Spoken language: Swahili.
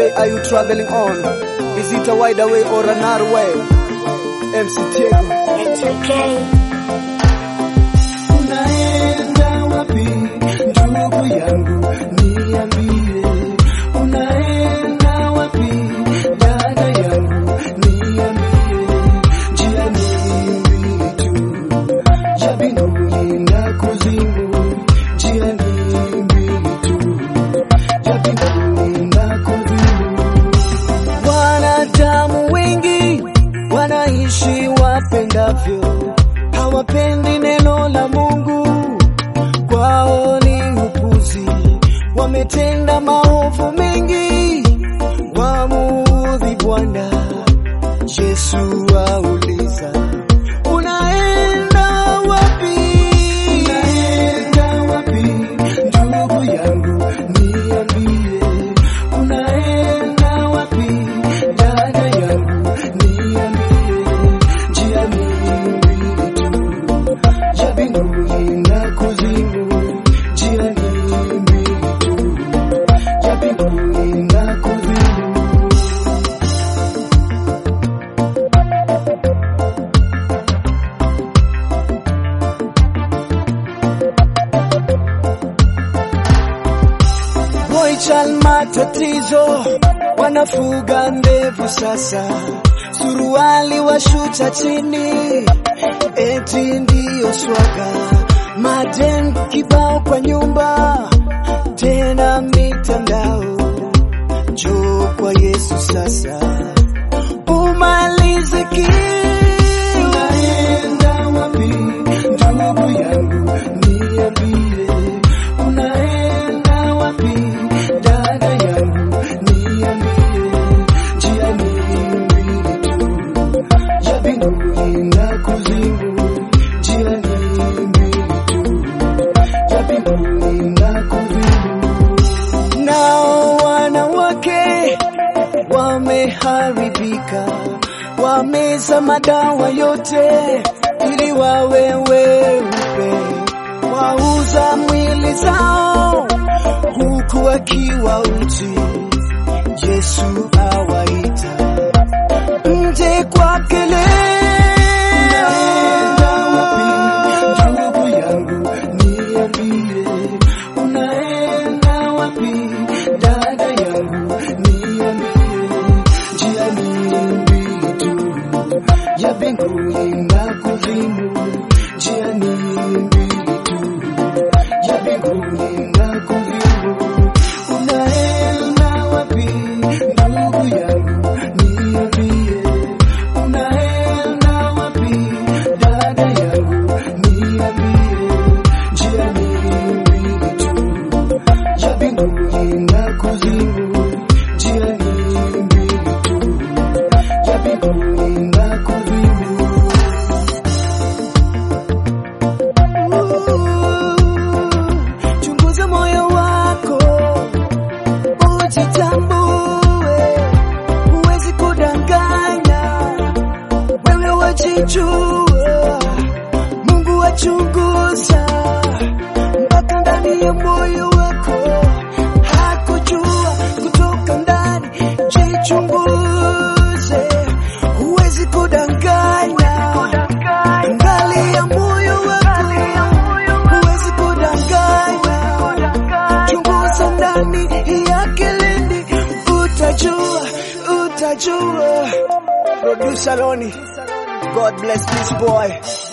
way are you traveling on? Is it a wider way or a narrow way? MC Tego. It's okay. Unaenda wapi ndugu yangu, niambie. Unaenda wapi dada yangu, niambie. Njia ni mbili tu, ya mbinguni na kuzimu. Njia ni mbili tu, ya mbinguni na kuzimu. Wanadamu wengi wanaishi wapendavyo, hawapendi neno la Mungu, kwao ni upuzi. Wametenda maovu mengi, wamuudhi Bwana. Yesu auliza, unaenda wapi? Unaenda wapi ndugu yangu, niambie. Unaenda wapi dada yangu, niambie. Njia ni mbili tu, ya mbinguni na kuzimu. Njia ni mbili tu, ya mbinguni na kuzimu. Boychal matatizo, wanafuga ndevu sasa, suruali washuta chini, eti ndiyo swaga, madem kibao kwa nyumba, tena mitandao, njoo kwa Yesu sasa, umalize kiu. Unaenda wapi ndugu yangu, niambie. Unaenda wapi dada yangu, niambie. Njia ni mbili tu, ya mbinguni na kuzimu. Njia ni mbili tu, ya mbinguni na kuzimu. Nao wanawake wameharibika, wameza madawa yote ili wawe weupe, wauza mwili zao huku wakiwa uchi. Yesu awaita nje kwake Unaenda wapi leo. ndugu yangu, niambie. Unaenda wapi dada yangu, niambie. Njia ni mbili tu, ya mbinguni na kuzimu. Njia ni mbili tu, ya mbinguni na kuzimu. Unaenda wapi ndugu yangu, niambie. Unaenda wapi dada yangu, niambie. Njia ni mbili tu, ya mbinguni na kuzimu. Njia ni mbili tu, ya mbinguni na kuzimu. Chunguza moyo wako ujitambue, huwezi kudanganya, wewe wajijua, Mungu wachunguza mpaka ndani ya moyo wako, hakujua kutoka ndani, jichunguze, huwezi kudanganya, angalia moyo wako, huwezi kudanganya, chunguza ndani ya kilindi, utajua, utajua. Producer Loni, God bless this boy.